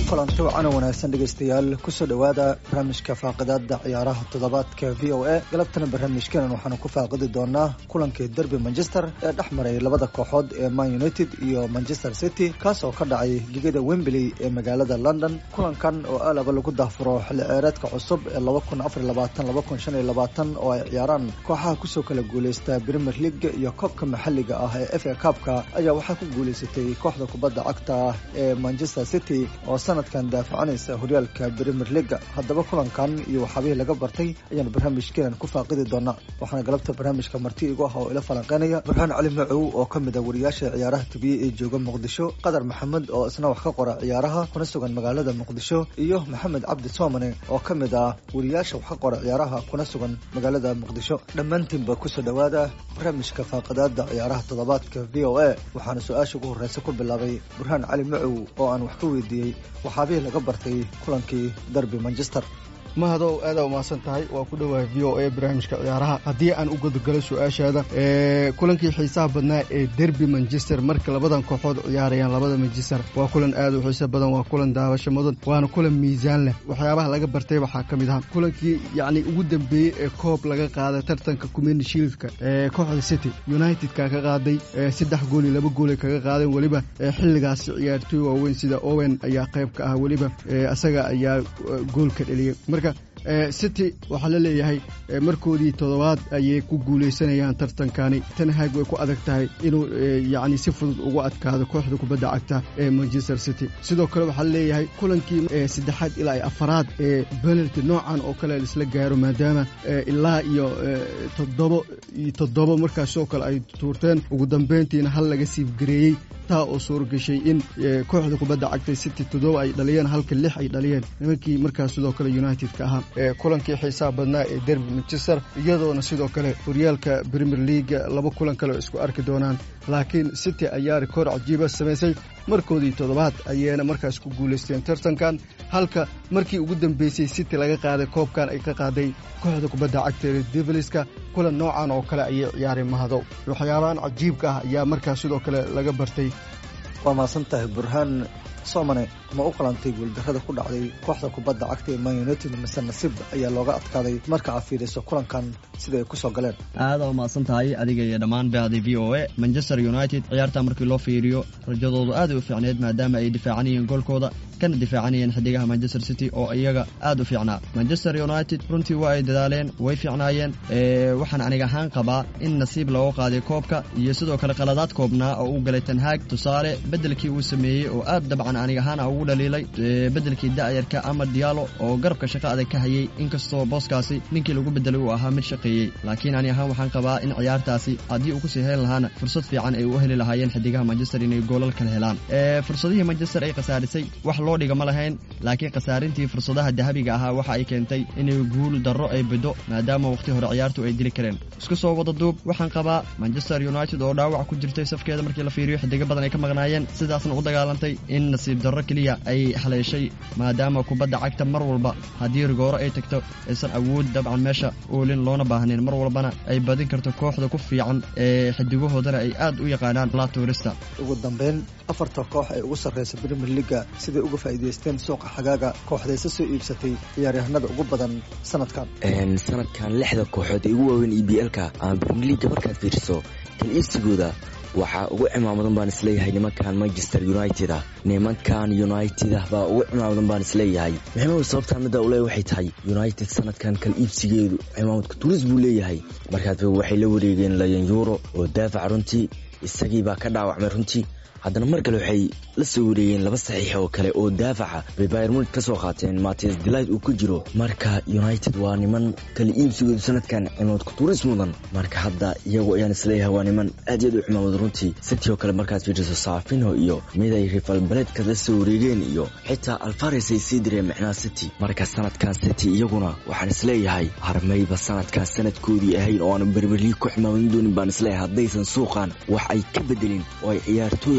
kulanti wacana wanaagsan dhegaystayaal kusoo dhowaada barnaamijka faaqidaada ciyaaraha toddobaadka v o a galabtana barnaamijkeenan waxaanu ku faaqidi doonaa kulankii derby manchester ee dhex maray labada kooxood ee man united iyo manchester city kaas oo ka dhacay ligada wembley ee magaalada london kulankan oo aalaba lagu daafuro xilli ceereedka cusub ee laba kun afar labaatan laba kun shan iyo labaatan oo ay ciyaaraan kooxaha kusoo kala guuleysta premier league iyo koobka maxalliga ah ee f a kaabka ayaa waxaa ku guuleysatay kooxda kubadda cagta ee manchester city oo sanadkan daafacanaysa horyaalka premier leaga haddaba kulankan iyo waxaabihii laga bartay ayaanu barnaamijkeenan ku faaqidi doonaa waxaana galabta barnaamijka marti igu ah oo ila falanqeynaya burhaan cali macow oo ka mid a wariyaasha ciyaaraha tubiyey ee jooga muqdisho qadar maxamed oo isna wax ka qora ciyaaraha kuna sugan magaalada muqdisho iyo maxamed cabdi soomane oo ka mid ah wariyaasha wax ka qora ciyaaraha kuna sugan magaalada muqdisho dhammaantiinba kusoo dhowaada barnaamijka faaqidaada ciyaaraha toddobaadka v o a waxaana su-aasha ugu horreysa ku bilaabay burhaan cali macow oo aan wax ka weydiiyey waxaabihii laga bartay kulankii derby manchester mahadow aadaa umahadsan tahay waa ku dhowahay v o a barnaamijka ciyaaraha haddii aan u gudogalo su-aashaada kulankii xiisaha badnaa ee derby manchester marka labadan kooxood ciyaarayaan labada manchester waa kulan aad u xiiso badan waa kulan daawasho mudan waana kulan miisaan leh waxyaabaha laga bartay waxaa ka mid aha kulankii yacni ugu dambeeyey ee koob laga qaaday tartanka community shieldka ee kooxda city unitedka ka qaaday saddex gool iyo laba goolay kaga qaadeen weliba xilligaasi ciyaartooy waaweyn sida owen ayaa qayb ka ah weliba isaga ayaa goolka dheliyey marka city waxaa la leeyahay markoodii toddobaad ayay ku guulaysanayaan tartankani tanhaag way ku adag tahay inuu yacni si fudud ugu adkaado kooxda kubadda cagta ee manchester city sidoo kale waxaa la leeyahay kulankii saddexaad ilaa iyo afaraad ee penalty noocan oo kale laisla gaaro maadaama ilaa iyo toddobo iyo toddobo markaasoo kale ay tuurteen ugu dambeyntiina hal laga siifgareeyey taa oo suuragashay in kooxda kubadda cagta city toddoba ay dhaliyeen halka lix ay dhaliyeen nimankii markaas sidoo kale united-ka ahaa kulankii xiisaha badnaa ee derby manchester iyadoona sidoo kale horyaalka premier leaga laba kulan kale oo isku arki doonaan laakiin city ayaa rikoor cajiiba samaysay markoodii toddobaad ayaana markaas ku guulaysteen tartankan halka markii ugu dambeysay city laga qaaday koobkan ay ka qaaday kooxda kubadda cagta ee deviliska kulan noocan oo kale ayay ciyaareen mahadow waxyaabahan cajiibka ah ayaa markaas sidoo kale laga bartay waa mahadsan tahay burhaan soomane ma u qalantay guuldarrada ku dhacday kooxda kubadda cagta ee man united mise nasiib ayaa looga adkaaday marka aad fiiriso kulankan sida ay kusoo galeen aada u mahadsan tahay adiga iyo dhammaan bahday v o a manchester united ciyaartaa markii loo fiiriyo rajadoodu aaday u fiicneed maadaama ay difaacanayeen goolkooda kana difaacanayeen xidigaha manchester city oo iyaga aad u fiicnaa manchester united runtii waa ay dadaaleen way fiicnaayeen waxaan aniga ahaan qabaa in nasiib looga qaaday koobka iyo sidoo kale qaladaad koobnaa oo u galay tanhaag tusaale bedelkii uu sameeyey oo aad dabcan aniga ahaan ugu dhaliilay bedelkii da'yarka ama diyaalo oo garabka shaqo adag ka hayay inkastoo booskaasi ninkii lagu bedelay uu ahaa mid shaqeeyey laakiin ani ahaan waxaan qabaa in ciyaartaasi haddii uu kusii heli lahaana fursad fiican ay u heli lahaayeen xidigaha manchester inay goolal kala helaan fursadihii manchester ay khasaarisay wax loo dhiga ma lahayn laakiin khasaarintii fursadaha dahabiga ahaa waxa ay keentay inay guul darro ay bido maadaama wakhti hore ciyaartu ay dili kareen isku soo wada duub waxaan qabaa manchester united oo dhaawac ku jirtay safkeeda markii la fiiriyo xidigo badan ay ka maqnaayeen sidaasna u dagaalantay in nasiib darro keliya ay haleeshay maadaama kubadda cagta mar walba haddii rigooro ay tagto aysan awood dabcan meesha oolin loona baahnayn mar walbana ay badin karto kooxda ku fiican ee xidigahoodana ay aad u yaqaanaan la tuurista ugu dambeyn afarta koox ee ugu sarreysa premier leaga siday uga faa'iidaysteen suuqa xagaaga kooxdayse soo iibsatay ciyaaryahanada ugu badan sanadkan sanadkan lixda kooxood ee ugu waaweyn e b l-ka ama premier leaga markaad fiiriso kal iibsigooda waxaa ugu cimaamadan baan isleeyahay nimankan manchester united ah nimankan united ah baa ugu cimaamadan baan isleeyahay maxamed sababtaa middaa ule waxay tahay united sanadkan kal iibsigeedu cimaamadka turis buu leeyahay markaad waxay la wareegeen layan euro oo daafac runtii isagii baa ka dhaawacmay runtii haddana mar kale waxay la soo wareegeen laba saxiix oo kale oo daafaca bay bayr munig ka soo qaateen mates delight uu ku jiro marka united waa niman kala iibsigoodu sanadkan cimaamudka turis mudan marka hadda iyagu ayaan isleeyahay waa niman aad iyo aad u cimaamud runtii city oo kale markaad fiiriso saafino iyo mid ay rival baledka la soo wareegeen iyo xitaa alfares ay sii direen micnaha city marka sanadkan city iyaguna waxaan isleeyahay harmayba sanadkan sanadkoodii ahayn oo aan berberlii ku cimaamadin doonin baan isleeyahay haddaysan suuqan wax ay ka bedelin oo ay ciyaartooy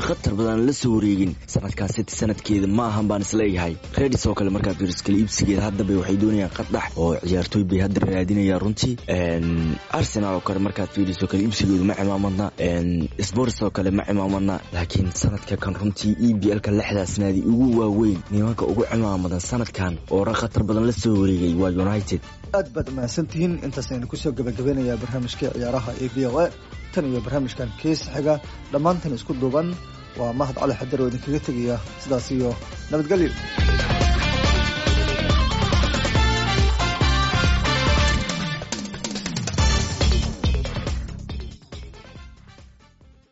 khatar badan la soo wareegin sanadkan city sanadkeeda ma ahan baan isleeyahay redis oo kale markaad fiiriso kala iibsigeeda haddaba waxay doonayaan qadhax oo ciyaartooy bay hadda raadinayaan runtii arsenal oo kale markaad fiiriso kala iibsigooda ma cimaamadna spors oo kale ma cimaamadna laakiin sanadka kan runtii e b l ka lixdaas naadi ugu waaweyn nimanka ugu cimaamadan sanadkan oo ra khatar badan la soo wareegay waa united aad baad mahadsantihiin intaas aynu kusoo gabagabeynayaa barnaamijkii ciyaaraha ee v o a tan iyo barnaamijkan kees xiga dhammaantan isku duuban waa mahad cali xadar oo idinkaga tegaya sidaas iyo nabadgelyo